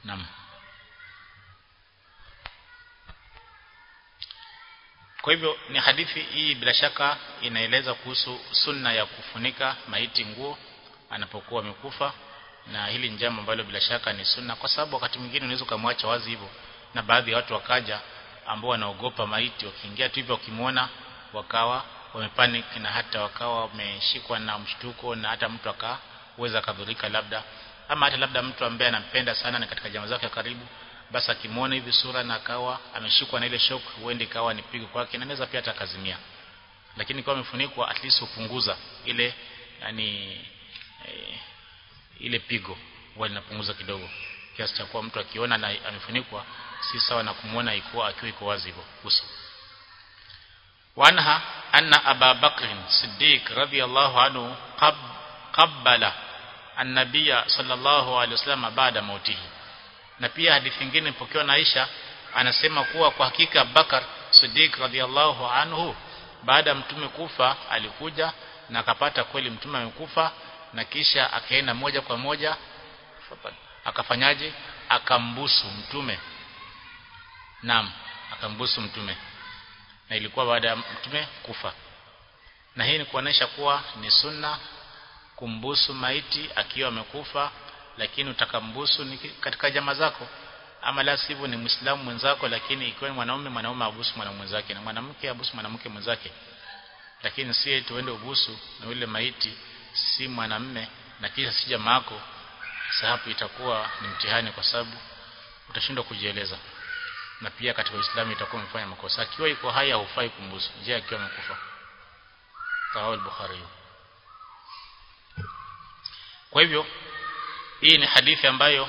naam kwa hivyo ni hadithi hii bila shaka inaeleza kuhusu sunna ya kufunika maiti nguo anapokuwa amekufa na hili ni jambo ambalo bila shaka ni sunna kwa sababu wakati mwingine unaweza kumwacha wazi hivyo na baadhi ya watu wakaja ambao wanaogopa maiti wakiingia tu hivyo wakimwona wakawa wamepanic na hata wakawa wameshikwa na mshtuko na hata mtu akaweza kadhurika labda ama hata labda mtu ambaye anampenda sana na katika jamaa zake karibu basi akimwona hivi sura na akawa ameshikwa na ile shock huende ikawa ni pigo kwake na anaweza pia hata kazimia lakini kwa amefunikwa at least hupunguza ile yani e, ile pigo huwa linapunguza kidogo kiasi cha kuwa mtu akiona na amefunikwa si sawa na kumwona ikuwa akiwa iko wazi hivyo uso wanha anna aba bakr siddiq radiyallahu anhu qab, qabbala an-nabiyya sallallahu alayhi wasallam baada mautihi na pia hadithi nyingine ipokewa na Aisha anasema kuwa kwa hakika Bakar Siddiq radhiallahu anhu baada ya mtume kufa alikuja na akapata kweli mtume amekufa na kisha akaenda moja kwa moja akafanyaje akambusu mtume naam akambusu mtume na ilikuwa baada ya mtume kufa na hii ni kuonesha kuwa ni sunna kumbusu maiti akiwa amekufa lakini utakambusu ni katika jamaa zako ama la sivyo ni muislamu mwenzako lakini ikiwa ni mwanaume mwanaume abusu mwanamke mwenzake na mwanamke abusu mwanamke mwenzake lakini si tuende ubusu na yule maiti si mwanamme na kisha si jamaa yako sababu itakuwa ni mtihani kwa sababu utashindwa kujieleza na pia katika Uislamu itakuwa umefanya makosa akiwa iko haya hufai kumbusu je akiwa amekufa Rawi al-Bukhari kwa hivyo hii ni hadithi ambayo uh,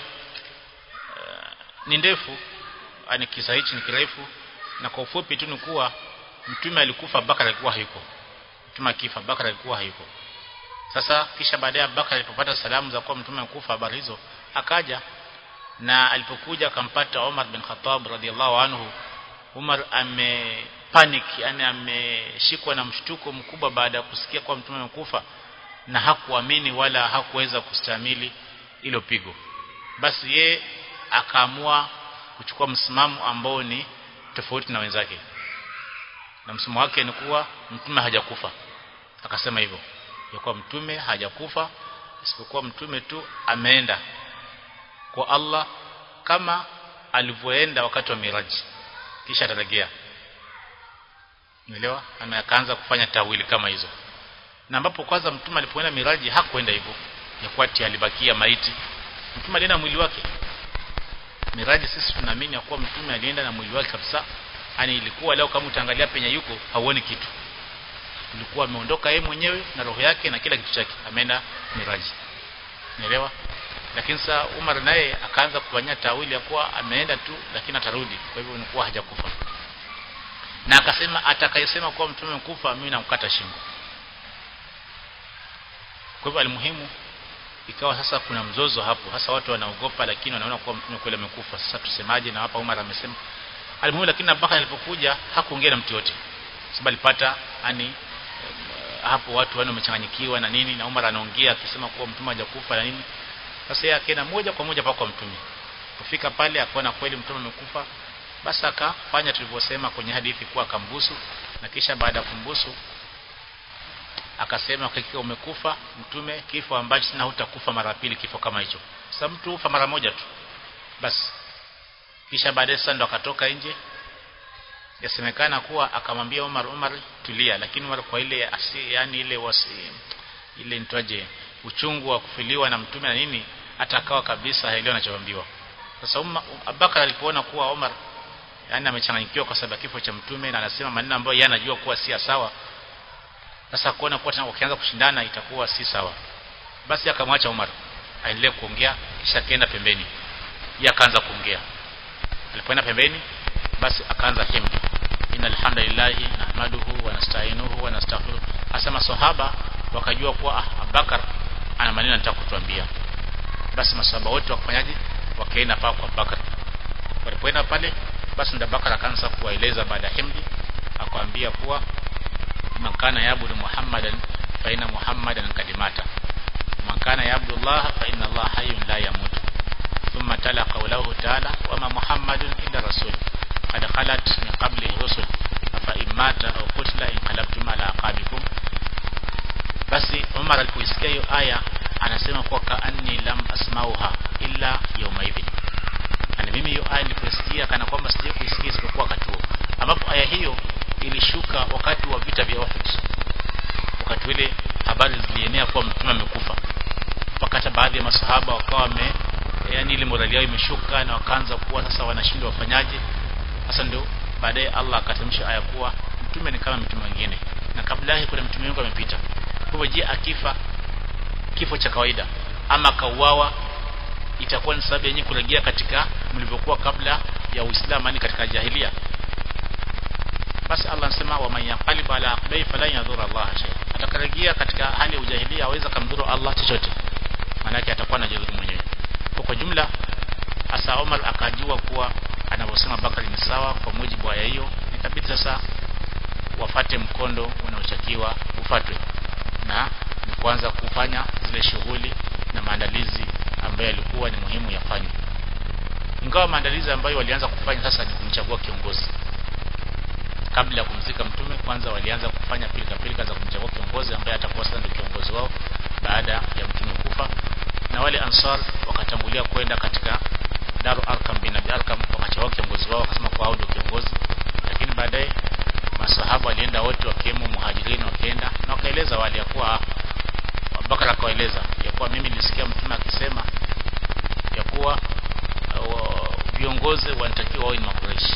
ni ndefu ani kisa hichi ni kirefu na kwa ufupi tu ni kuwa mtume alikufa Bakar alikuwa hayuko mtume akifa Bakar alikuwa hayuko sasa kisha baadaye Bakar alipopata salamu za kuwa mtume amekufa habari hizo akaja na alipokuja akampata Umar bin Khattab radhiallahu anhu Umar ame panic yani ameshikwa na mshtuko mkubwa baada ya kusikia kwa mtume amekufa na hakuamini wala hakuweza kustahimili hilo pigo basi ye akaamua kuchukua msimamo ambao ni tofauti na wenzake na msimamo wake ni kuwa mtume hajakufa akasema hivyo ya kuwa mtume hajakufa isipokuwa mtume tu ameenda kwa Allah kama alivyoenda wakati wa miraji kisha atarejea Umeelewa? Ana akaanza kufanya tawili kama hizo. Na ambapo kwanza mtume alipoenda miraji hakuenda hivyo. Ya kwati alibakia maiti. Mtume alienda mwili wake. Miraji sisi tunaamini kuwa mtume alienda na mwili wake kabisa. Yaani ilikuwa leo kama utaangalia penye yuko hauoni kitu. Ilikuwa ameondoka yeye mwenyewe na roho yake na kila kitu chake. Ameenda miraji. Umeelewa? Lakini sasa Umar naye akaanza kufanya tawili ya kuwa ameenda tu lakini atarudi. Kwa hivyo inakuwa hajakufa na akasema atakayesema kuwa mtume mkufa mimi namkata shingo kwa hivyo alimuhimu ikawa sasa kuna mzozo hapo hasa watu wanaogopa lakini wanaona kuwa mtume kweli amekufa sasa tusemaje na hapa Umar amesema alimuhimu lakini Abubakar alipokuja hakuongea na mtu yote sababu alipata yani hapo watu wao wamechanganyikiwa na nini na Umar anaongea akisema kuwa mtume hajakufa na nini sasa yeye akaenda moja kwa moja kwa mtume kufika pale akaona kweli mtume amekufa basi akafanya tulivyosema kwenye hadithi kuwa akambusu na kisha baada ya kumbusu akasema hakika umekufa mtume kifo ambacho sina hutakufa mara pili kifo kama hicho sasa mtu hufa mara moja tu basi kisha baadaye sasa ndo akatoka nje yasemekana kuwa akamwambia Umar Umar tulia lakini Umar kwa ile asi, yani ile wasi ile nitwaje uchungu wa kufiliwa na mtume na nini hata akawa kabisa haelewi anachoambiwa sasa Abubakar alipoona kuwa Umar yani amechanganyikiwa kwa sababu kifo cha mtume na anasema maneno ambayo yeye anajua kuwa si sawa sasa kuona kuwa tena wakianza kushindana itakuwa si sawa basi akamwacha Umar aendelee kuongea kisha akaenda pembeni yeye akaanza kuongea alipoenda pembeni basi akaanza himdi innal hamdalillah nahmaduhu wa nasta'inuhu wa nastaghfiruh asema sahaba wakajua kuwa ah, Abubakar ana maneno anataka kutuambia basi masahaba wote wakafanyaje wakaenda pale kwa Abubakar walipoenda pale basi ndio Abubakar akaanza kuwaeleza baada ya himdi akamwambia kuwa makana yabudu muhammadan fa inna muhammadan kadimata makana yabudu allah fa inna allah hayyun la yamut thumma tala qawluhu تعالى وما محمد إلا رسول قد خلت من قبله الرسل فإن مات أو قتل انقلبتم على عقابكم basi Umar alipoisikia hiyo aya anasema kuwa kaanni lam asmauha illa yawma idhin yani mimi hiyo aya niliposikia kana kwamba sije kuisikia isipokuwa wakati huo ambapo aya hiyo ilishuka wakati wa vita vya Uhud wakati ule habari zilienea kuwa mtume amekufa mpaka hata baadhi ya masahaba wakawa wame yani ile morali yao imeshuka na wakaanza kuwa sasa wanashindwa wafanyaje sasa ndio baadaye Allah akatamsha aya kuwa mtume ni kama mtume mwingine na kabla yake kuna mtume wengi amepita kwa hivyo je akifa kifo cha kawaida ama akauawa itakuwa ni sababu yenyewe kurejea katika mlivyokuwa kabla ya Uislamu yani katika jahilia basi Allah anasema wa man yaqalib ala aqbai fala yadhura Allah shay'a atakarejea katika hali ya ujahilia aweza kumdhuru Allah chochote maana yake atakuwa anajidhuru mwenyewe kwa kwa jumla hasa Omar akajua kuwa anavyosema Bakari ni sawa kwa mujibu wa hiyo ikabidi sasa wafate mkondo unaotakiwa ufatwe na ni kuanza kufanya zile shughuli na maandalizi ambayo yalikuwa ni muhimu yafanywe ingawa maandalizi ambayo walianza kufanya sasa ni kumchagua kiongozi kabla ya kumzika mtume kwanza walianza kufanya pilika pilika za kumchagua kiongozi ambaye atakuwa sasa ndio kiongozi wao baada ya mtume kufa na wale ansar wakatangulia kwenda katika Daru Arkam bin Abi Arkam wakachagua kiongozi wao wakasema kwa hao ndio kiongozi lakini baadaye masahaba walienda wote wakiwemo muhajirini wakaenda na wakaeleza wale ya kuwa Abubakar akawaeleza ya kuwa mimi nilisikia mtume akisema ya kuwa viongozi wanatakiwa wawe ni makureishi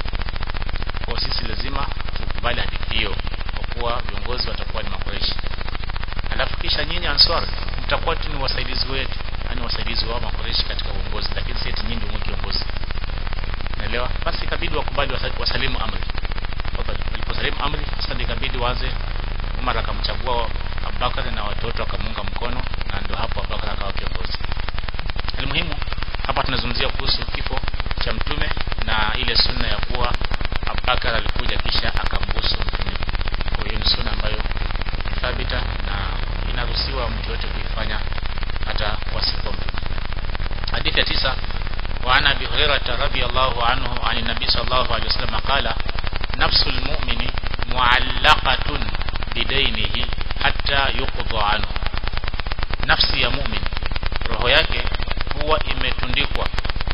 kwa sisi lazima tukubali hadithi hiyo kwa kuwa viongozi watakuwa ni makureishi alafu kisha nyinyi answar mtakuwa tu ni wasaidizi wetu yani wasaidizi wa makureishi katika uongozi lakini si eti nyinyi ndio kiongozi naelewa basi ikabidi wakubali wasalimu amri waliposalimu amri sasa ndio ikabidi waanze Umar akamchagua Abubakar na watoto akamunga mkono na ndio hapo Abubakar akawa kiongozi Almuhimu hapa tunazungumzia kuhusu kifo cha mtume na ile sunna ya kuwa Abubakar alikuja kisha akambusu mtume. Kwa hiyo ni sunna ambayo thabita na inaruhusiwa mtu yote kuifanya hata wasipo mtume. Hadithi ya tisa وعن ابي هريره رضي الله عنه عن النبي صلى الله عليه وسلم قال نفس المؤمن معلقه بدينه حتى يقضى عنه nafsi ya mumin roho yake huwa imetundikwa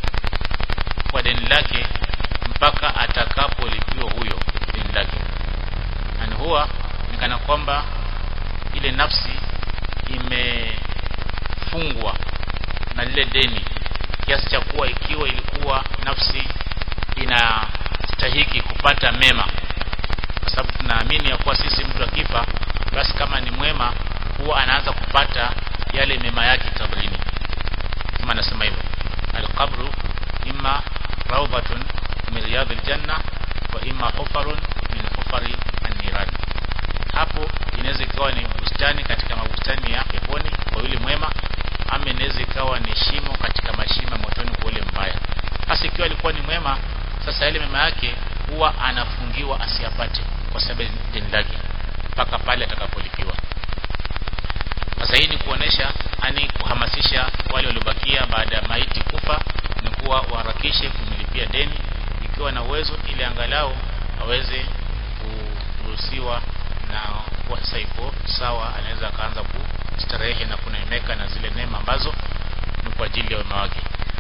kwa deni lake mpaka atakapolipiwa huyo deni lake yani huwa ni kana kwamba ile nafsi imefungwa na lile deni kiasi cha kuwa ikiwa ilikuwa nafsi inastahiki kupata mema kwa sababu tunaamini ya kuwa sisi mtu akifa basi kama ni mwema huwa anaanza kupata yale mema yake kabrini kama anasema hivyo alqabru imma rawdatun min riyadil janna wa imma hufarun min hufari an-niran hapo inaweza ikawa ni bustani katika mabustani ya peponi kwa yule mwema ama inaweza ikawa ni shimo katika mashimo motoni kwa yule mbaya hasa ikiwa alikuwa ni mwema sasa yale mema yake huwa anafungiwa asiyapate kwa sababu deni lake mpaka pale atakapolipiwa sasa hii ni kuonesha ani kuhamasisha wale waliobakia baada ya maiti kufa ni kuwa waharakishe kumlipia deni ikiwa na uwezo ili angalau aweze kuruhusiwa na kuwa sasa iko sawa anaweza akaanza kustarehe na kunaemeka na zile neema ambazo ni kwa ajili ya wema wake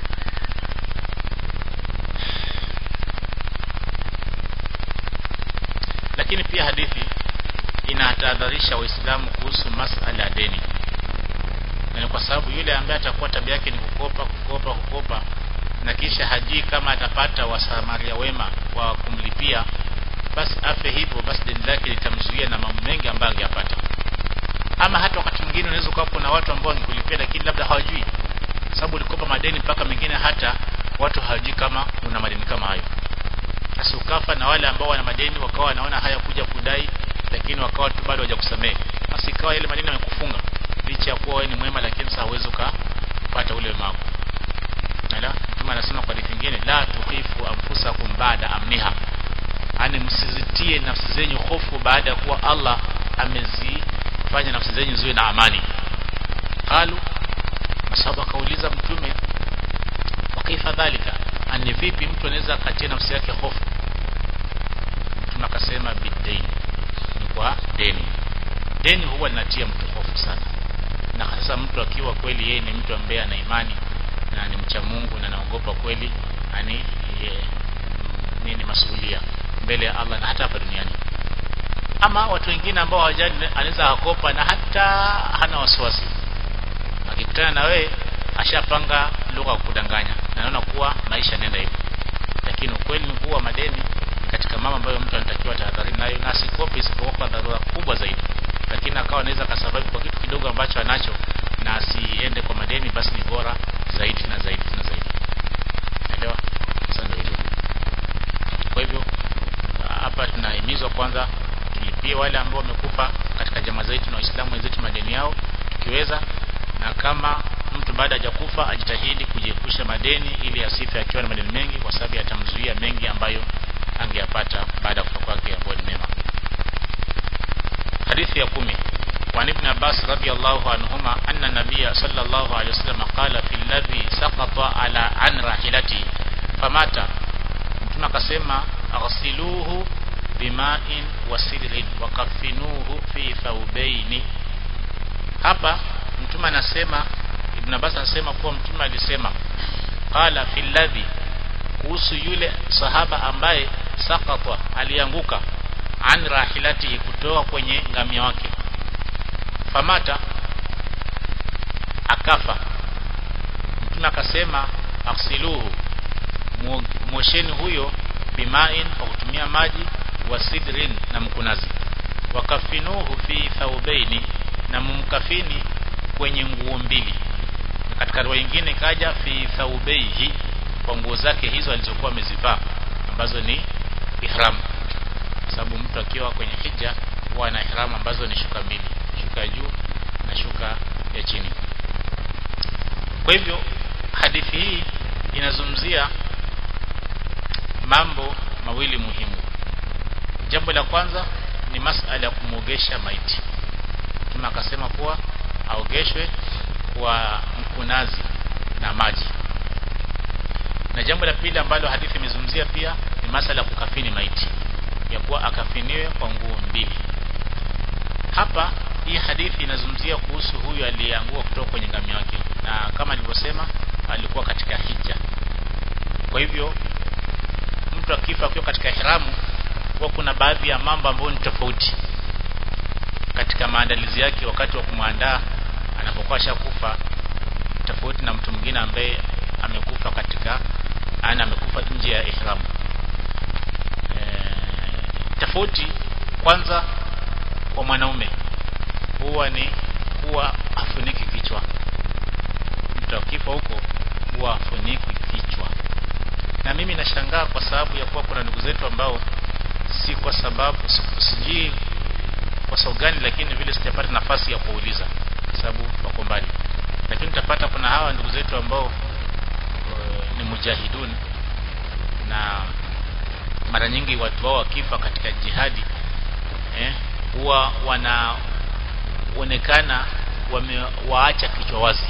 lakini pia hadithi inatahadharisha waislamu kuhusu masala ya deni na kwa sababu yule ambaye atakuwa tabia yake ni kukopa kukopa kukopa na kisha hajui kama atapata wasamaria wema wa kumlipia basi afe hivyo basi deni lake litamzuia na mambo mengi ambayo angeyapata ama hata wakati mwingine unaweza kuwa kuna watu ambao wangekulipia lakini labda hawajui sababu ulikopa madeni mpaka mengine hata watu hawajui kama una madeni kama hayo sasa ukafa na wale ambao wana madeni wakawa wanaona haya kuja kudai lakini wakawa tu bado hawajakusamehe basi ikawa ile madeni yamekufunga licha ya kuwa wewe ni mwema lakini sasa huwezi ukapata ule wema wako Ala, mtume anasema kwa hadithi nyingine la tukifu anfusakum baada amniha yani msizitie nafsi zenyu hofu baada ya kuwa Allah amezifanya nafsi zenyu ziwe na amani qalu masahaba kauliza mtume wa kaifa dhalika ani vipi mtu anaweza akatia nafsi yake hofu mtume akasema bidaini ni kwa deni deni huwa linatia mtu hofu sana na hasa mtu akiwa kweli yeye ni mtu ambaye ana imani na ni mcha Mungu na anaogopa kweli ani nini masuhulia mbele ya Allah na hata hapa duniani ama watu wengine ambao hawajali anaweza akopa na hata hana wasiwasi akikutana na wewe ashapanga lugha kudanganya na naona kuwa maisha nenda hivyo lakini ukweli ni kuwa madeni katika mama ambayo mtu anatakiwa tahadhari nayo na asikope isipokuwa kwa dharura kubwa zaidi lakini akawa anaweza kasababu kwa kitu kidogo ambacho anacho na asiende kwa madeni basi ni bora zaidi na zaidi na zaidi naelewa sasa ndio hivyo kwa hivyo hapa tunahimizwa kwanza tulipie wale ambao wamekufa katika jamaa zetu na waislamu wenzetu madeni yao tukiweza na kama mtu baada hajakufa ajitahidi kujiepusha madeni ili asife akiwa na madeni mengi kwa sababu yatamzuia mengi ambayo angeyapata baada ya kufa kwake ambayo ni mema hadithi ya kumi وعن ابن عباس رضي الله عنهما أن النبي صلى الله عليه وسلم قال في الذي سقط على عن راحلته فمات mtume akasema aghsiluhu bima'in wa sidrin wa kafinuhu fi thawbaini hapa mtume anasema ibn Abbas anasema kuwa mtume alisema qala fil ladhi kuhusu yule sahaba ambaye sakata alianguka an rahilatihi kutoka kwenye ngamia wake famata akafa mtume akasema aksiluhu mwosheni huyo bimain kwa kutumia maji wa sidrin na mkunazi wakafinuhu fi thaubaini na mumkafini kwenye nguo mbili na katika riwaya nyingine kaja fi thaubaihi kwa nguo zake hizo alizokuwa amezivaa ambazo ni ihram sababu mtu akiwa kwenye hija huwa na ihram ambazo ni shuka mbili shuka ya juu na shuka ya chini kwa hivyo hadithi hii inazungumzia mambo mawili muhimu jambo la kwanza ni masala ya kumwogesha maiti mtume akasema kuwa aogeshwe kwa mkunazi na maji na jambo la pili ambalo hadithi imezungumzia pia ni masala ya kukafini maiti ya kuwa akafiniwe kwa nguo mbili hapa hii hadithi inazungumzia kuhusu huyu aliyeangua kutoka kwenye ngamia wake na kama nilivyosema alikuwa katika hija kwa hivyo mtu akifa akiwa katika ihramu huwa kuna baadhi ya mambo ambayo ni tofauti katika maandalizi yake wakati wa kumwandaa anapokuwa ashakufa tofauti na mtu mwingine ambaye amekufa katika ana amekufa nje ya ihramu e, tofauti kwanza kwa mwanaume huwa ni kuwa afuniki kichwa mtu akifa huko huwa afuniki kichwa na mimi nashangaa kwa sababu ya kuwa kuna ndugu zetu ambao si kwa sababu sijui kwa sababu gani lakini vile sijapata nafasi ya kuuliza kwa sababu wako mbali lakini utapata kuna hawa ndugu zetu ambao uh, ni mujahidun na mara nyingi watu wao wakifa katika jihadi eh, huwa wanaonekana wamewaacha kichwa wazi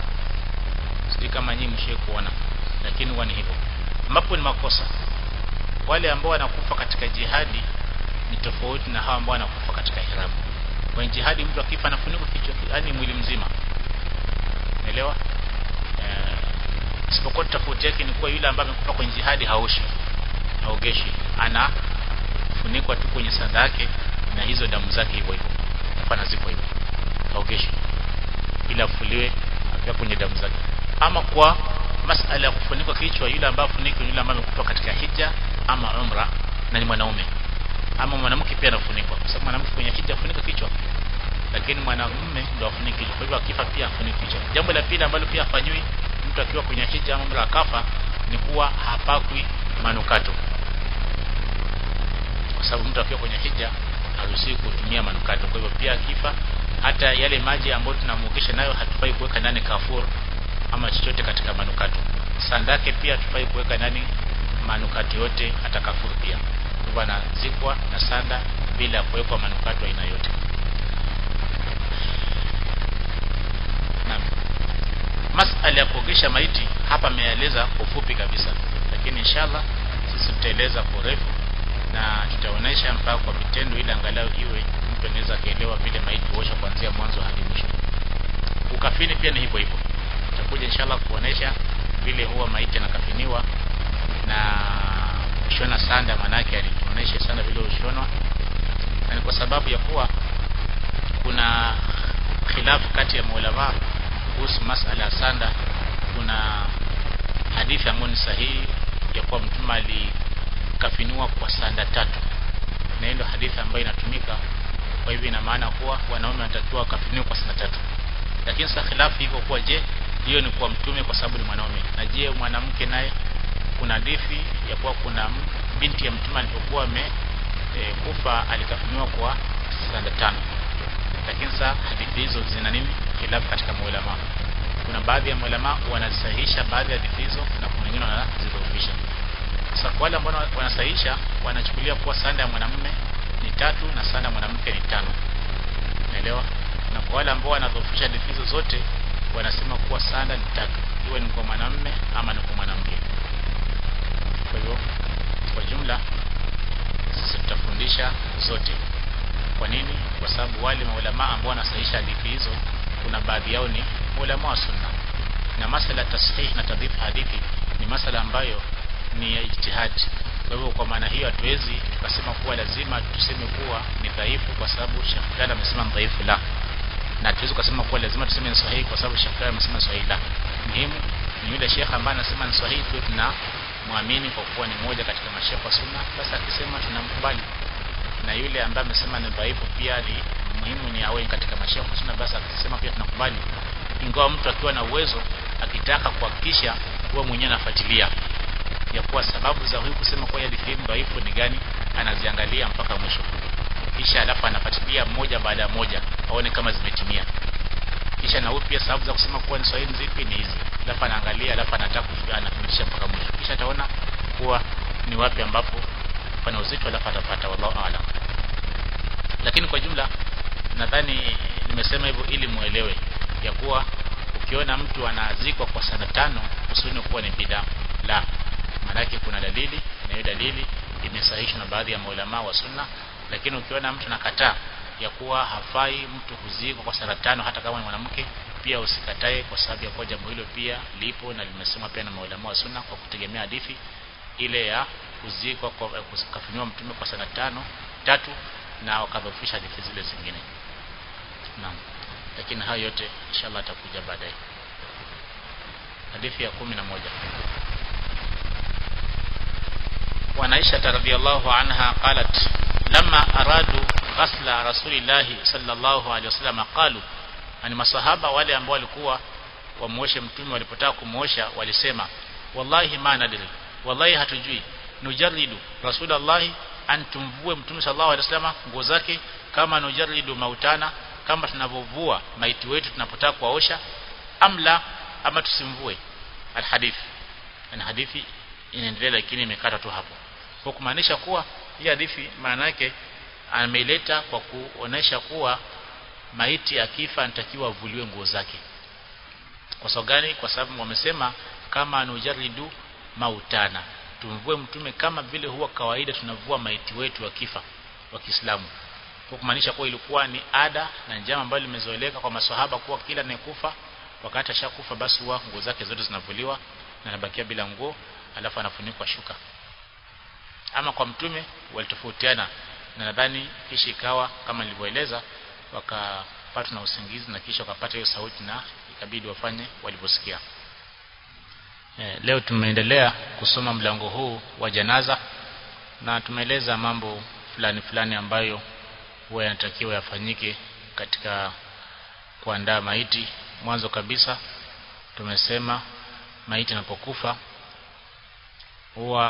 sijui kama nyinyi mshie kuona lakini huwa ni hivyo ambapo ni makosa wale ambao wanakufa katika jihadi ni tofauti na hawa ambao wanakufa katika ihramu kwenye jihadi mtu akifa anafunikwa kichwa yani mwili mzima unaelewa eh, isipokuwa tofauti yake ni kuwa yule ambaye amekufa kwenye jihadi haoshi haogeshi anafunikwa tu kwenye sanda yake na hizo damu zake hivyo hivyo hapana zipo hivyo haogeshi ila afuliwe akiwa kwenye damu zake ama kwa masala ya kufunikwa kichwa yule ambaye afunikwa yule ambaye amekufa katika hija ama umra na ni mwanaume ama mwanamke pia anafunikwa kwa sababu mwanamke kwenye hija afunika kichwa lakini mwanamume ndo afunike kichwa kwa hivyo akifa pia afunike kichwa jambo la pili ambalo pia afanywi mtu akiwa kwenye hija ama umra akafa ni kuwa hapakwi manukato kwa sababu mtu akiwa kwenye hija haruhusiwi kutumia manukato kwa hivyo pia akifa hata yale maji ambayo tunamuogesha nayo hatufai kuweka ndani kafur ama chochote katika manukato sandake pia hatufai kuweka ndani manukato yote hata kafur pia hivyo anazikwa na sanda bila kuwekwa manukato aina yote naam masala ya kuogesha maiti hapa ameeleza kwa ufupi kabisa lakini inshallah sisi tutaeleza kwa urefu na tutaonesha mpaka kwa vitendo ili angalau iwe mtu anaweza kaelewa vile maiti huoshwa kuanzia mwanzo hadi mwisho ukafini pia ni hivyo hivyo tutakuja inshallah kuonesha vile huwa maiti anakafiniwa na kushona sanda manake alituonesha sana vile ushonwa na ni kwa sababu ya kuwa kuna khilafu kati ya maulama kuhusu masala ya sanda kuna hadithi ambayo ni sahihi ya kuwa mtume alikafiniwa kwa sanda tatu na ndio hadithi ambayo inatumika kwa hivyo ina maana kuwa wanaume wanatakiwa wakafiniwe kwa sanda tatu lakini sasa khilafu iko kuwa je hiyo ni kwa mtume kwa sababu ni mwanaume na je mwanamke naye kuna hadithi ya kuwa kuna binti ya mtume alipokuwa ame e, kufa alikafiniwa kwa sanda tano lakini sasa hadithi hizo zina nini khilafu katika maulama kuna baadhi ya maulama wanasahihisha baadhi ya hadithi hizo na kuna wengine wanazidhoofisha sasa kwa wale ambao wanasahihisha wanachukulia kuwa sanda ya mwanamume ni tatu na sanda ya mwanamke ni tano naelewa na kwa wale ambao wanadhoofisha hadithi hizo zote wanasema kuwa sanda ni tatu iwe ni kwa mwanamume ama ni kwa mwanamke kwa hivyo kwa jumla sisi tutafundisha zote kwa nini kwa sababu wale maulama ambao wanasahihisha hadithi hizo kuna baadhi yao ni maulama wa sunna na masala tasihih na tadhif hadithi ni masala ambayo ni ya ijtihad kwa hivyo kwa maana hiyo hatuwezi tukasema kuwa lazima tuseme kuwa ni dhaifu kwa sababu Sheikh fulani amesema ni dhaifu la na tuwezi kusema kuwa lazima tuseme ni sahihi kwa sababu Sheikh fulani amesema sahihi la muhimu ni yule Sheikh ambaye anasema ni sahihi tu tuna muamini kwa kuwa ni moja katika masheikh wa sunna basi akisema tunamkubali na yule ambaye amesema ni dhaifu pia ni muhimu ni awe katika masheikh wa sunna basi akisema pia tunakubali ingawa mtu akiwa na uwezo akitaka kuhakikisha kuwa mwenyewe anafuatilia ya kuwa sababu za huyu kusema kwa hadithi hii dhaifu ni gani anaziangalia mpaka mwisho kisha alafu anafuatilia moja baada ya moja aone kama zimetimia kisha na huyu pia sababu za kusema kuwa ni sahihi zipi ni hizi alafu anaangalia alafu anataka anathibitisha mpaka mwisho kisha ataona kuwa ni wapi ambapo pana uzito alafu atapata wallahu aalam lakini kwa jumla nadhani nimesema hivyo ili muelewe ya kuwa ukiona mtu anazikwa kwa sana tano usione kuwa ni bidaa la maanake kuna dalili na hiyo dalili imesahihishwa na baadhi ya maulama wa sunna lakini ukiona mtu nakataa ya kuwa hafai mtu kuzikwa kwa sala tano hata kama ni mwanamke pia usikatae kwa sababu ya kuwa jambo hilo pia lipo na limesemwa pia na maulama wa sunna kwa kutegemea hadithi ile ya kuzikwa kwa kufanywa mtume kwa sala tano tatu na wakadhofisha hadithi zile zingine naam lakini hayo yote inshallah atakuja baadaye hadithi ya kumi na moja وعن عائشة رضي الله عنها قالت لما أرادوا غسل رسول الله صلى الله عليه وسلم قالوا ani masahaba wale ambao walikuwa wamuoshe mtume walipotaka kumuosha walisema wallahi ma nadri wallahi hatujui nujaridu rasulullah an tumvue mtume sallallahu alaihi wasallam nguo zake kama nujaridu mautana kama tunavovua maiti wetu tunapotaka kuwaosha amla ama tusimvue alhadith na hadithi inaendelea lakini imekata tu hapo kwa kumaanisha kuwa hii hadithi maana yake ameileta kwa kuonesha kuwa maiti akifa anatakiwa avuliwe nguo zake kwa sababu gani kwa sababu wamesema kama anujaridu mautana tumvue mtume kama vile huwa kawaida tunavua maiti wetu akifa wa Kiislamu kwa kumaanisha kuwa ilikuwa ni ada na njama ambayo limezoeleka kwa maswahaba kuwa kila anayekufa wakati ashakufa basi huwa nguo zake zote zinavuliwa na anabakia bila nguo alafu anafunikwa shuka ama kwa mtume walitofautiana na nadhani kisha ikawa kama nilivyoeleza wakapata na usingizi na kisha wakapata hiyo sauti na ikabidi wafanye walivyosikia e, leo tumeendelea kusoma mlango huu wa janaza na tumeeleza mambo fulani fulani ambayo huwa yanatakiwa yafanyike katika kuandaa maiti mwanzo kabisa tumesema maiti inapokufa huwa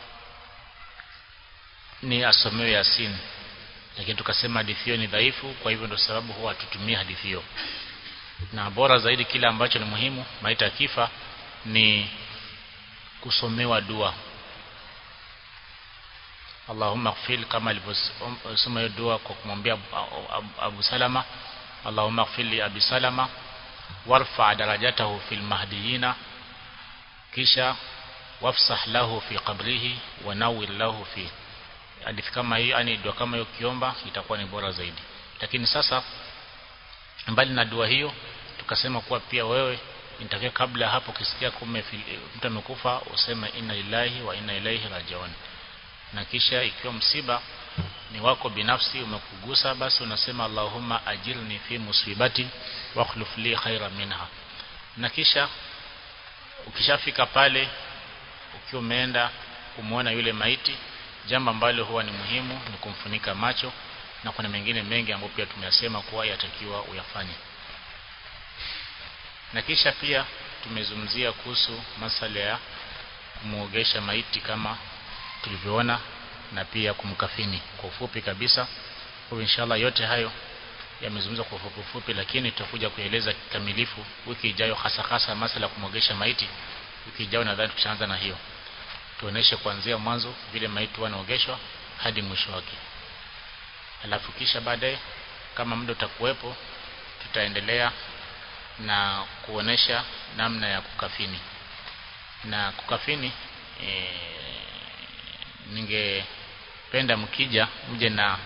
ni asomewe Yasin lakini tukasema hadithi hiyo ni dhaifu kwa hivyo ndio sababu huwa hatutumii hadithi hiyo na bora zaidi kile ambacho ni muhimu maiti akifa ni kusomewa dua Allahumma ighfir kama alivyosoma hiyo dua kwa kumwambia Abu, Abu Salama Allahumma ighfir li Abi Salama warfa darajatahu fil mahdiyina kisha wafsah lahu fi qabrihi wa nawwir lahu fi hadithi kama hii yani dua kama hiyo kiomba itakuwa ni bora zaidi lakini sasa mbali na dua hiyo tukasema kuwa pia wewe nitakia kabla hapo kisikia kume mtu amekufa useme inna lillahi wa inna ilaihi rajiun na kisha ikiwa msiba ni wako binafsi umekugusa basi unasema Allahumma ajirni fi musibati wa akhlif li khaira minha na kisha ukishafika pale ukiwa umeenda kumuona yule maiti jambo ambalo huwa ni muhimu ni kumfunika macho na kuna mengine mengi ambayo pia tumeyasema kuwa yatakiwa uyafanye na kisha pia tumezungumzia kuhusu masala ya kumuogesha maiti kama tulivyoona na pia kumkafini kwa ufupi kabisa kwa inshallah yote hayo yamezungumzwa kwa ufupi ufupi lakini tutakuja kueleza kikamilifu wiki ijayo hasa hasa masala ya kumwogesha maiti wiki ijayo nadhani tutaanza na hiyo tuoneshe kuanzia mwanzo vile maiti wanaogeshwa hadi mwisho wake alafu kisha baadaye kama muda utakuwepo tutaendelea na kuonesha namna ya kukafini na kukafini e, ningependa mkija mje na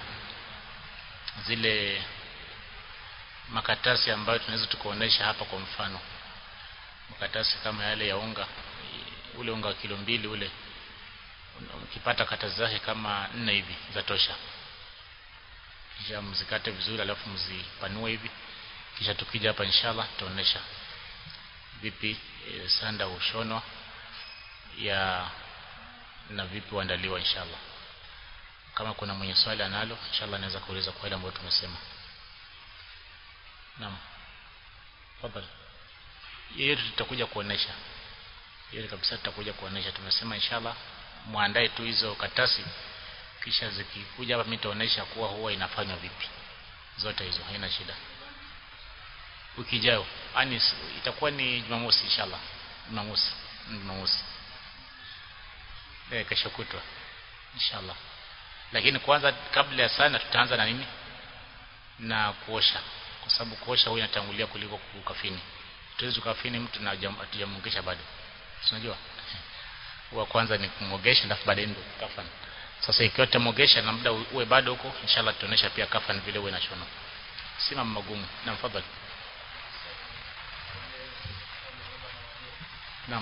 zile makatasi ambayo tunaweza tukaonesha hapa kwa mfano makatasi kama yale ya unga ule unga wa kilo mbili ule ukipata kata zake kama nne hivi za tosha kisha mzikate vizuri alafu mzipanue hivi kisha tukija hapa inshallah tutaonesha vipi e, sanda ushonwa ya na vipi uandaliwa inshallah kama kuna mwenye swali analo inshallah anaweza kuuliza kwa ile ambayo tumesema naam tafadhali hiyo tutakuja kuonesha hiyo kabisa tutakuja kuonesha tumesema inshallah muandae tu hizo katasi kisha zikikuja hapa mimi nitaonesha kuwa huwa inafanywa vipi zote hizo haina shida wiki ijayo yani itakuwa ni Jumamosi inshallah Jumamosi Jumamosi eh kesho kutwa inshallah lakini kwanza kabla ya sana tutaanza na nini na kuosha kwa sababu kuosha huwa inatangulia kuliko kukafini tuwezi kukafini mtu na hatujamungisha bado unajua wa kwanza ni kumogesha alafu baadaye ndio kafani sasa ikiwa tutamogesha na muda uwe bado huko inshallah tutaonesha pia kafani vile uwe na shono si mambo magumu na mfadhali Naam.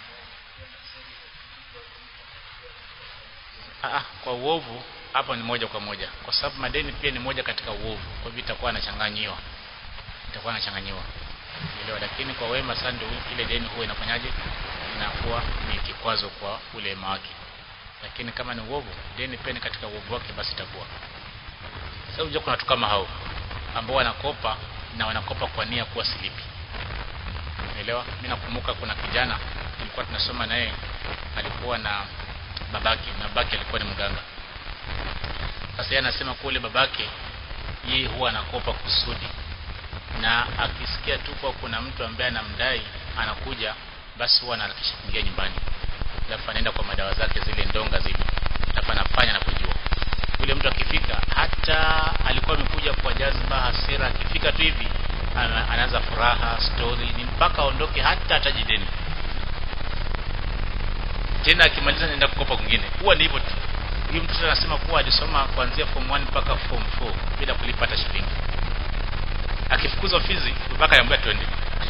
Ah, kwa uovu hapa ni moja kwa moja kwa sababu madeni pia ni moja katika uovu kwa hivyo itakuwa anachanganyiwa itakuwa anachanganyiwa elewa lakini kwa wema sana ndio ile deni huwa inafanyaje inakuwa ni kikwazo kwa ule wema wake lakini kama ni uovu deni pia ni katika uovu wake basi itakuwa sasa unajua kuna watu kama hao ambao wanakopa na wanakopa kwa nia kuwa silipi Umeelewa? Mimi nakumbuka kuna kijana tulikuwa tunasoma naye alikuwa na babake na babake alikuwa ni mganga. Sasa yeye anasema kule babake yeye huwa anakopa kusudi. Na akisikia tu kwa kuna mtu ambaye anamdai anakuja basi huwa anaharakisha kuingia nyumbani. Alafu anaenda kwa madawa zake zile ndonga zile. Alafu anafanya na kujua. Yule mtu akifika hata alikuwa amekuja kwa jazba hasira akifika tu hivi anaanza furaha story ni mpaka aondoke hata atajideni tena akimaliza naenda kukopa kwingine huwa ni hivyo tu huyu mtoto anasema kuwa alisoma kuanzia form 1 mpaka form 4 bila kulipa hata shilingi akifukuzwa fizi mpaka anamwambia twende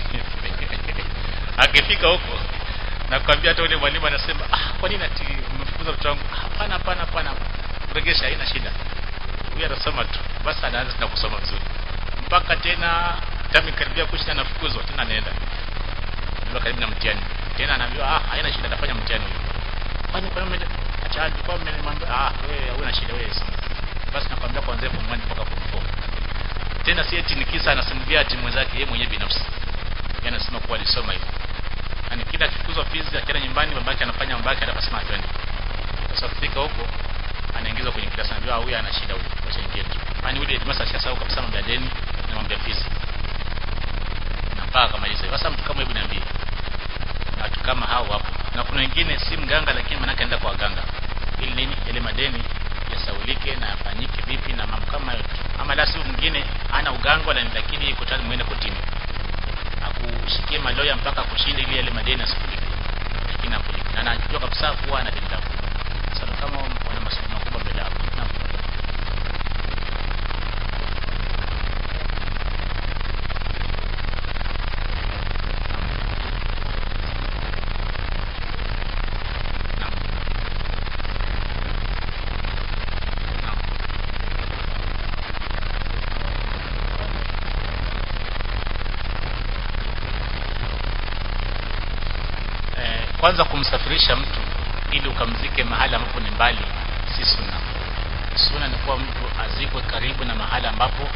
akifika huko na kwambia hata yule mwalimu anasema ah kwa nini ati umefukuza mtoto wangu hapana hapana hapana kuregesha haina shida huyu anasoma tu basi anaanza tena kusoma vizuri mpaka tena tami karibia kuisha nafukuzwa tena anaenda ndio karibu na mtihani tena anaambiwa ah haina shida atafanya mtihani huyo kwani kwa nini acha alikuwa mmemwambia ah wewe huna shida wewe basi nakwambia kuanzia form 1 mpaka form 4 tena si eti nikisa anasimulia ati mwenzake yeye mwenyewe binafsi yeye anasema kuwa alisoma hivyo yani kila akifukuzwa fizi akienda nyumbani babake anafanya babake atakasema twende sasa kufika huko anaingizwa kwenye kilasi anajua huyu ana shida huyu acha ingie tu yani yule headmaster ashasahau kabisa mambo ya deni na mambo ya fizi na mpaka kamaliza sasa mtu kama hebu niambie na watu kama hao wapo na kuna wengine si mganga lakini manake anaenda kwa waganga ili nini ile madeni yasaulike na yafanyike vipi na mambo kama hayo ama la si mwingine ana uganga na lakini yuko tayari muende kotini akushikie maloya mpaka kushinda ili yale madeni asikulike lakini akulipe na anajua anajua kabisa kuwa ana deni lako sasa kama wana maswali makubwa mbele yako naam kwanza kumsafirisha mtu ili ukamzike mahali ambapo ni mbali si sunna sunna ni kuwa mtu azikwe karibu na mahali ambapo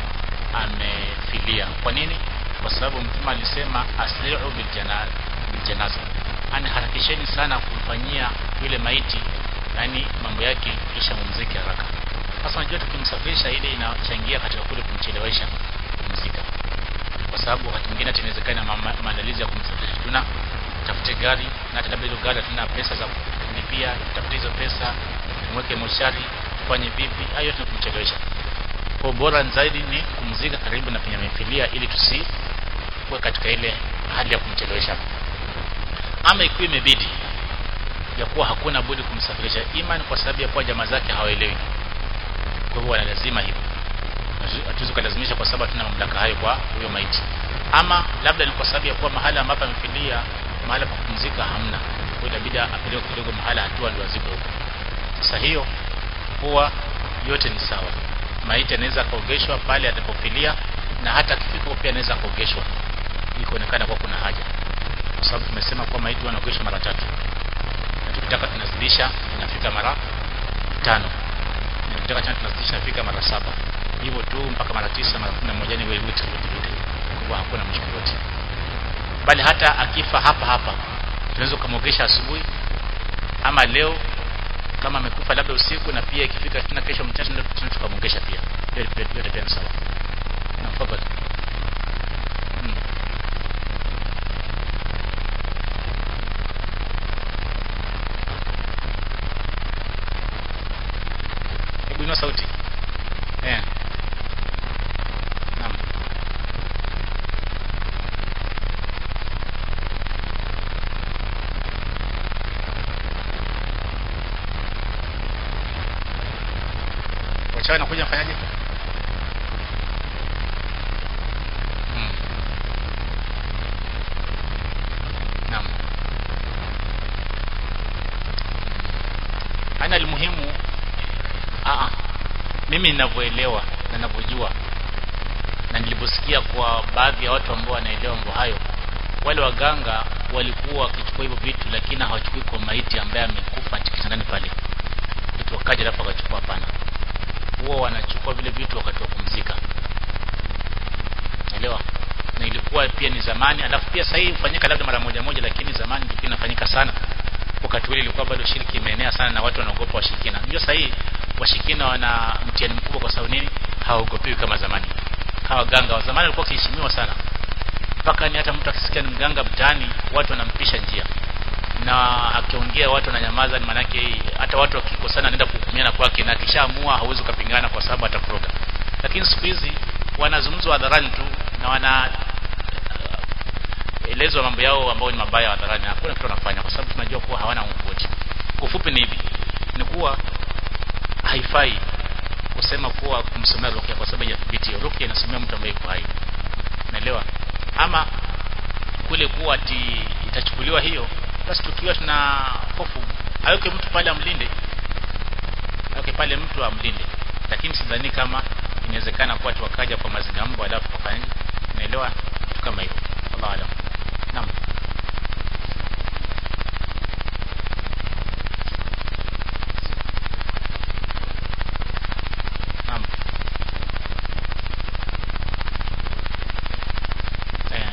amefilia kwa nini kwa sababu mtume alisema asri'u biljanaza ani harakisheni sana kumfanyia yule maiti yani mambo yake kisha mumzike haraka sasa unajua tukimsafirisha ile inachangia katika kule kumchelewesha kumzika kwa sababu wakati mwingine inawezekana maandalizi ya kumsafirisha tuna tafute gari na hata labda hilo gari hatuna pesa za kulipia tutafute hizo pesa tumweke moshari tufanye vipi hayo yote kumchelewesha kwa bora zaidi ni kumzika karibu na penye amefilia ili tusikuwe katika ile hali ya kumchelewesha ama ikiwa imebidi ya kuwa hakuna budi kumsafirisha imani kwa sababu ya kuwa jamaa zake hawaelewi kwa hivyo lazima hivyo hatuwezi kulazimisha kwa sababu hatuna mamlaka hayo kwa huyo maiti ama labda ni kwa sababu ya kuwa mahali ambapo amefilia mahali pa kupumzika hamna kwa inabidi apeleke kidogo mahali hatua ndio azikwe huko sasa hiyo huwa yote ni sawa maiti anaweza kaogeshwa pale atakapofilia na hata akifika pia anaweza kaogeshwa ikaonekana kwa kuna haja kwa sababu tumesema kwa maiti wanaogeshwa mara tatu na tukitaka tunazidisha inafika mara tano na tukitaka tena tunazidisha inafika mara saba hivyo tu mpaka mara tisa mara kumi na moja ni wewe wote wote kwa hakuna mshukuru wote bali hata akifa hapa hapa tunaweza kumwogesha asubuhi ama leo kama amekufa labda usiku na pia ikifika tena kesho mchana ndio tukamwogesha pia yote pia ni sawa na fadhali hmm. hebu inua sauti eh naam wachawi nakuja mfanyaje hmm. naam ana almuhimu a mimi ninavyoelewa na ninavyojua na niliposikia kwa baadhi ya watu ambao wanaelewa mambo hayo wale waganga walikuwa wakichukua hivyo vitu lakini hawachukui kwa maiti ambaye amekufa kitandani pale vitu wakaja alafu wakachukua hapana huwa wanachukua vile vitu wakati wa kumzika naelewa na ilikuwa pia ni zamani alafu pia sasa hii hufanyika labda mara moja moja lakini zamani ilikuwa inafanyika sana wakati ule ilikuwa bado shirki imeenea sana na watu wanaogopa washirikina unajua sasa hii washirikina wana mtihani mkubwa kwa sababu nini hawaogopiwi kama zamani hawa ganga wa zamani walikuwa wakiheshimiwa sana mpaka ni hata mtu akisikia ni mganga mtaani watu wanampisha njia na akiongea watu wananyamaza ni manake hata watu wakikosana anaenda kuhukumiana kwake na akishaamua hauwezi kupingana kwa sababu atakuroga lakini siku hizi wanazungumzwa hadharani tu na wana uh, elezwa mambo yao ambao ni mabaya hadharani hakuna kitu wanafanya kwa sababu tunajua kuwa hawana wote kufupi ni hivi ni kuwa haifai kusema kuwa kumsomea rukia kwa sababu ya thibiti rukia inasomea mtu ambaye yuko hai naelewa ama kule kuwa ati itachukuliwa hiyo basi tukiwa tuna hofu aweke mtu pale amlinde aweke pale mtu amlinde lakini sidhani kama inawezekana kuwa tuwakaja kwa mazingambo alafu wafanye naelewa kitu kama hivyo wallahu alam naam naam eh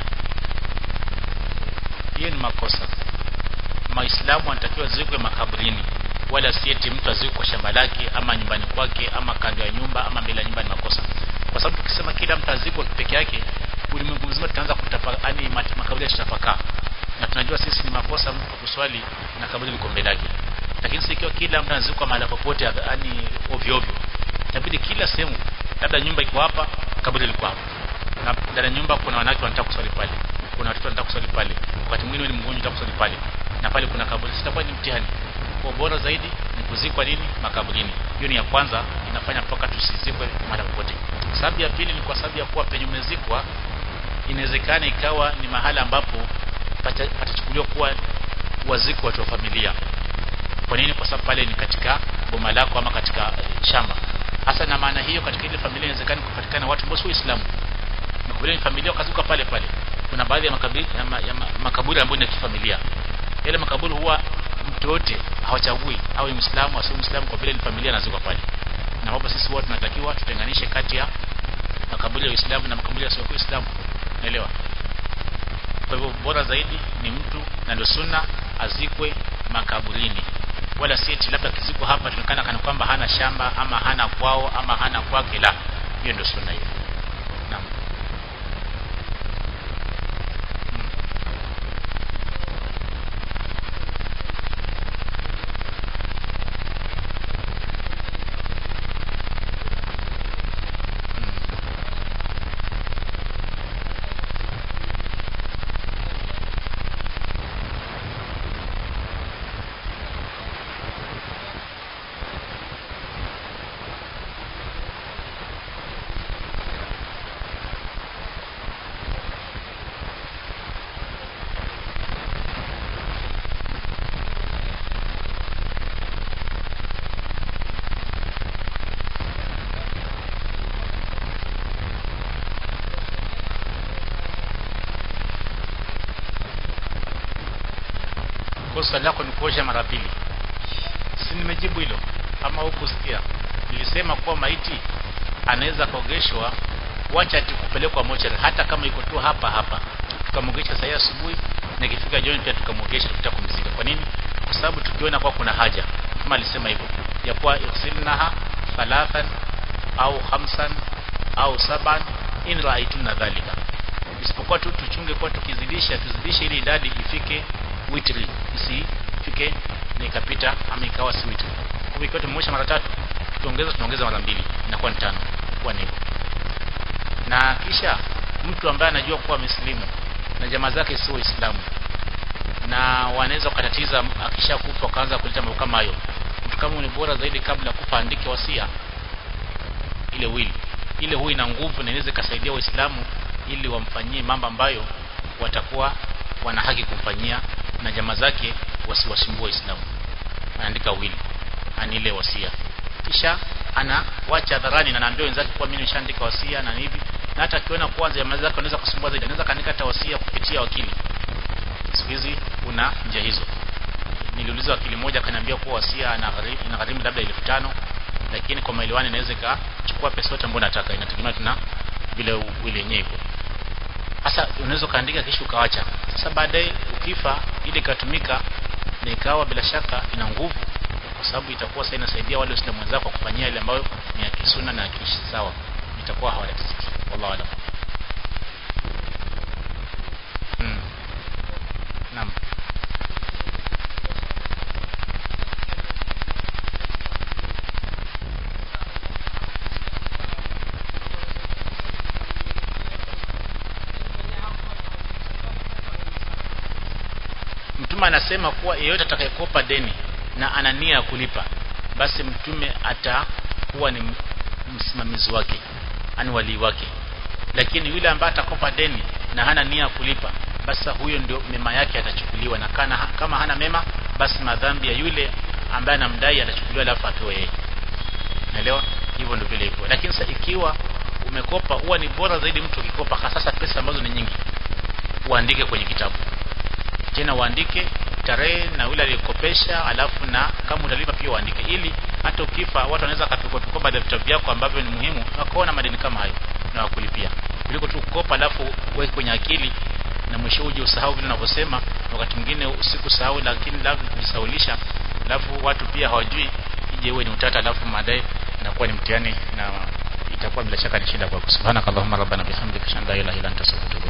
hiyo ni makosa maislamu anatakiwa zikwe makaburini wala sieti mtu azikwe kwa shamba lake ama nyumbani kwake ama kando ya nyumba ama mbele ya nyumba ni makosa kwa sababu tukisema kila mtu azikwe peke yake ulimwengu mzima tutaanza kutafakari makaburi yatatapakaa na tunajua sisi ni makosa mtu kuswali na kaburi liko mbele yake lakini si ikiwa kila mtu anazikwa mahali popote yani ovyo ovyo itabidi kila sehemu labda nyumba iko hapa kaburi liko hapa na ndani ya nyumba kuna wanawake wanataka kuswali pale kuna watoto wanataka kuswali pale wakati mwingine ni mgonjwa unataka kuswali pale na pale kuna kaburi sitakuwa ni mtihani kwa bora zaidi ni kuzikwa nini makaburini hiyo ni ya kwanza inafanya mpaka tusizikwe mara popote sababu ya pili ni kwa sababu ya kuwa penye umezikwa inawezekana ikawa ni mahala ambapo patachukuliwa kuwa waziko watu wa familia kwa nini kwa sababu pale ni katika boma lako ama katika shamba hasa na maana hiyo katika ile familia inawezekana kupatikana watu ambao si waislamu makaburi ni familia wakazuka pale pale kuna baadhi ya makaburi ya, ma, ya ma, makaburi ambayo ni ya kifamilia yale makaburi huwa mtu yote hawachagui awe muislamu asiwe muislamu kwa vile ni familia nazuka pale na hapo sisi wote tunatakiwa tutenganishe kati ya makaburi ya Uislamu na makaburi ya sio Uislamu naelewa kwa hivyo bora zaidi ni mtu na ndio sunna azikwe makaburini wala si eti labda kizikwa hapa tunaonekana kana kwamba hana shamba ama hana kwao ama hana kwake la hiyo ndio sunna hiyo naam kosa lako ni kuosha mara pili si nimejibu hilo ama hukusikia nilisema kuwa maiti anaweza kuogeshwa wacha ati kupelekwa mochari hata kama iko tu hapa hapa tukamwogesha saa asubuhi na ikifika jioni pia tukamwogesha tutakumzika kwa nini kwa sababu tukiona kwa kuna haja kama alisema hivyo ya kuwa irsilnaha thalathan au khamsan au saban in ra'aytuna dhalika isipokuwa tu tuchunge kwa tukizidisha tuzidishe ili idadi ifike witri isifike na ikapita ama ikawa si witri kwa hivyo tumemosha mara tatu tuongeza tunaongeza mara mbili inakuwa ni tano kwa ni na kisha mtu ambaye anajua kuwa amesilimu na jamaa zake si waislamu na wanaweza kukatatiza akishakufa akaanza kuleta mambo kama hayo mtu kama ni bora zaidi kabla kufa andike wasia ile wili ile huwa ina nguvu na inaweza ikasaidia waislamu ili wamfanyie mambo ambayo watakuwa wana haki kumfanyia na jamaa zake wasiwasumbue waislamu anaandika wili ani ile wasia kisha anawacha hadharani na anaambia wenzake kuwa mimi nimeshaandika wasia na hivi na hata akiona kwanza jamaa zake wanaweza kusumbua zaidi anaweza kaandika hata wasia kupitia wakili siku hizi kuna njia hizo niliuliza wakili mmoja akaniambia kuwa wasia inagharimu labda elfu tano lakini kwa maelewano inaweza ikachukua pesa yote ambayo nataka inategemea tuna vile wili yenyewe iko sasa unaweza kaandika kisha ukawacha sasa baadaye ukifa ile ikatumika na ikawa bila shaka ina nguvu kwa sababu itakuwa sasa inasaidia wale waislamu wenzako kufanyia ile ambayo ni ya kisuna na ya sawa itakuwa hawatatiziki wallahu alam hmm. naam mtume anasema kuwa yeyote atakayekopa deni na ana nia ya kulipa basi mtume atakuwa ni msimamizi wake ani walii wake lakini yule ambaye atakopa deni na hana nia ya kulipa basi huyo ndio mema yake atachukuliwa na kana, kama hana mema basi madhambi ya yule ambaye anamdai atachukuliwa alafu atoe yeye naelewa hivyo ndio vile hivyo lakini sasa ikiwa umekopa huwa ni bora zaidi mtu ukikopa hasa pesa ambazo ni nyingi uandike kwenye kitabu tena uandike tarehe na yule aliyekopesha alafu na kama utalipa pia uandike ili hata ukifa watu wanaweza kapikwa pikwa baadhi ya vitabu vyako ambavyo ni muhimu wakaona madeni kama hayo na wakulipia kuliko tu kukopa alafu uweke kwenye akili na mwisho uje usahau vile unavyosema wakati mwingine usiku sahau lakini labda kujisaulisha alafu watu pia hawajui ije uwe ni utata alafu baadaye inakuwa ni mtihani na itakuwa bila shaka ni shida kwako subhanakallahumma rabbana bihamdika shanda la ilaha illa anta astaghfiruka